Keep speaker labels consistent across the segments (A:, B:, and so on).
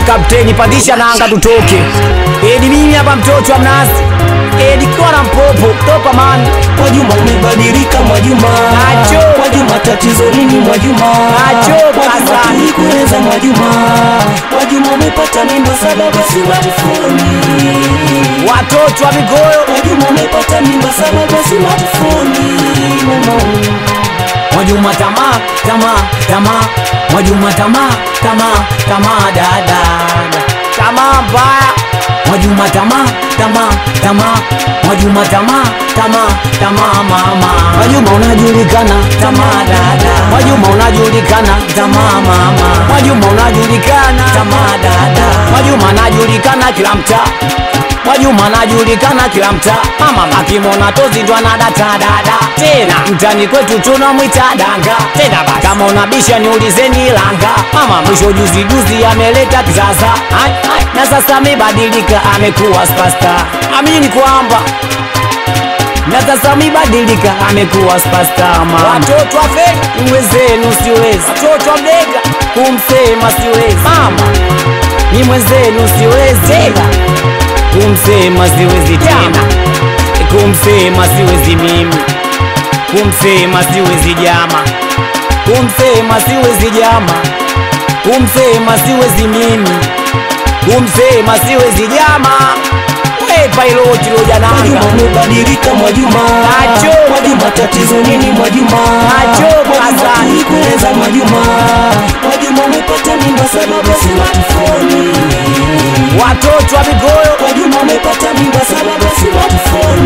A: kapteni pandisha nanga tutoke edi mimi hapa mtoto wa mnazi edi kwa na mpopo topa mani
B: Mwajuma umebadilika Mwajuma
A: Nacho.
B: Mwajuma tatizo nini Mwajuma
A: Nacho,
B: Mwajuma
A: Hassan.
B: tulikueleza Mwajuma Mwajuma umepata mimba sababu si smartphone
A: watoto wa migoyo
B: Mwajuma umepata mimba sababu si smartphone Mama
A: Mwajuma tamaa tamaa tamaa Mwajuma tamaa tamaa tamaa dada tamaa mbaya Mwajuma tamaa tamaa tamaa Mwajuma tamaa tamaa tamaa mama Mwajuma unajulikana tamaa dada Mwajuma unajulikana tamaa mama Mwajuma unajulikana tamaa dada Mwajuma anajulikana kila mtaa Mwajuma anajulikana kila mtaa, mama akimwona tozi ndo anadata dada. Tena mtani kwetu tunamwita danga. Tena basi kama unabisha niulizeni langa. Mama mwisho juzi juzi ameleta kizaza, Ai, ai, na sasa amebadilika amekuwa superstar. Amini kwamba na sasa amebadilika amekuwa superstar mama. Watoto wa feki mwenzenu siwezi, watoto wa mlega kumsema siwezi mama, ni mwenzenu siwezi tena kumsema siwezi tena, kumsema siwezi mimi, kumsema siwezi jama, kumsema siwezi jama, kumsema siwezi mimi, kumsema siwezi jama. We piloti loja
B: Mwajuma
A: nanga
B: umebadilika Mwajuma
A: Nacho.
B: Mwajuma tatizo nini Mwajuma
A: Nacho,
B: Mwajuma
A: Hassan.
B: tulikueleza Mwajuma Mwajuma umepata mimba sababu si smartphone
A: watoto wa migoyo
B: Mwajuma umepata mimba sababu si smartphone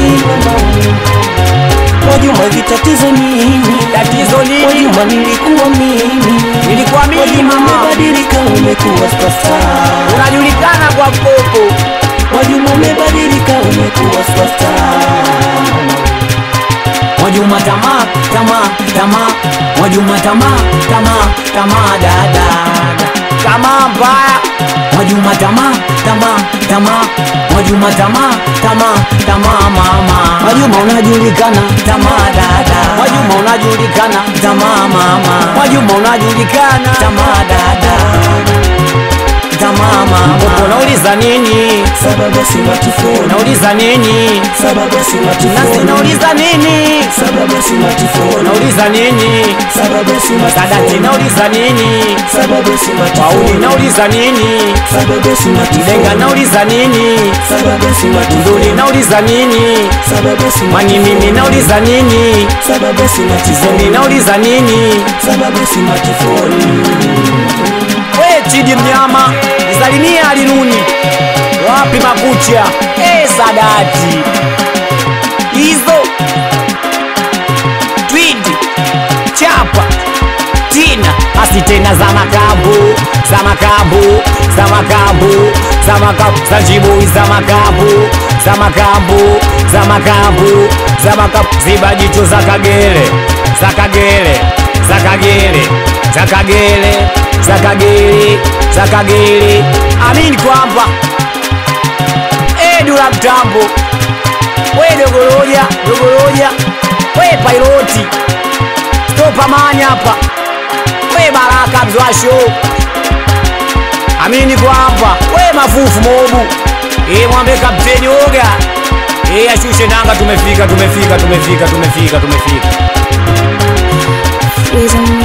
B: Mwajuma hivi tatizo nini
A: tatizo nini?
B: Mwajuma nilikuwa mimi
A: Nilikuwa mimi
B: Mwajuma
A: mama,
B: umebadilika umekuwa superstar
A: unajulikana kwa mpopo.
B: Mwajuma umebadilika umekuwa superstar
A: Mwajuma tamaa tamaa tamaa, Mwajuma tamaa tamaa tamaa dada, tamaa mbaya. Mwajuma tamaa tamaa tamaa, Mwajuma tamaa tamaa tamaa mama. Mwajuma unajulikana tamaa dada, Mwajuma unajulikana tamaa mama. Mwajuma unajulikana tamaa dada, tamaa mama. Unauliza nini?
B: sababu si smartphone
A: Unauliza nini?
B: sababu si
A: Nasi
B: smartphone
A: nauliza nini?
B: sababu si smartphone
A: Nauliza nini?
B: sababu si
A: Sadati
B: smartphone
A: nauliza nini?
B: sababu si
A: Pauli
B: smartphone
A: nauliza nini?
B: sababu si
A: Denga
B: smartphone
A: nauliza nini?
B: sababu si
A: Nduli
B: smartphone
A: nauliza nini?
B: sababu si
A: Mani mimi
B: smartphone
A: nauliza nini?
B: sababu si
A: Zeni
B: smartphone
A: nauliza nini?
B: sababu si smartphone
A: We Chidi mnyama, nisalimie alinuni. Wapi makucha? Eh, Sadati. Hizo. Twidi. Chapa. Tina. Basi tena za makambu, za makambu, za makambu, za makambu, za jibui za makambu, za makambu, za makambu, za makambu, ziba jicho za kagere, za kagere, za kagere, za kagere, za kagere, za kagere. Amini kwamba Edu la mtambo, we dogoroja, dogoroja, we piloti, stopa manya hapa we Baraka Mzwasho, amini kwamba we mafufu mobu e, mwambe kapteni oga e, ashushe nanga, tumefika tumefika tumefika tumefika tumefika.
C: Freezing